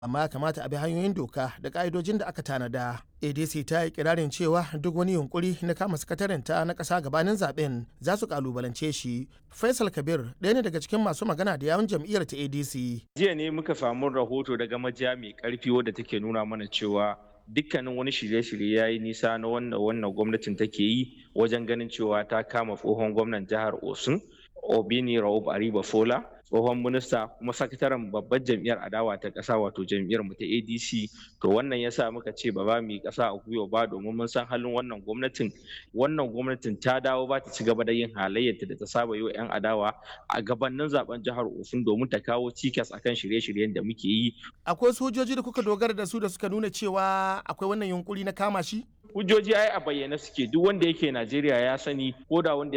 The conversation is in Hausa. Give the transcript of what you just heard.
amma ya kamata a bi hanyoyin doka da ka'idojin da aka tanada. ADC ta yi kirarin cewa duk wani yunkuri na kama sakatarinta na ƙasa gabanin zaben za su kalubalance shi. Faisal Kabir ɗaya ne daga cikin masu magana da yawun jam'iyyar ta ADC. Jiya ne muka samu rahoto daga majiya mai ƙarfi wadda take nuna mana cewa dukkanin wani shirye-shirye ya yi nisa na wannan wannan gwamnatin take yi wajen ganin cewa ta kama tsohon gwamnan jihar Osun Obini Raub Ariba Fola tsohon minista kuma sakataren babbar jam'iyyar adawa ta ƙasa wato jam'iyyar mu ta ADC to wannan yasa muka ce ba za mu yi ƙasa a gwiwa ba domin mun san halin wannan gwamnatin wannan gwamnatin ta dawo ba ta ci gaba da yin halayyarta da ta saba yi wa 'yan adawa a gabanin zaben jihar Osun domin ta kawo cikas akan shirye-shiryen da muke yi Akwai sojoji da kuka dogara da su da suka nuna cewa akwai wannan yunkuri na kama shi? hujjoji ai a bayyane suke duk wanda yake Najeriya ya sani ko da wanda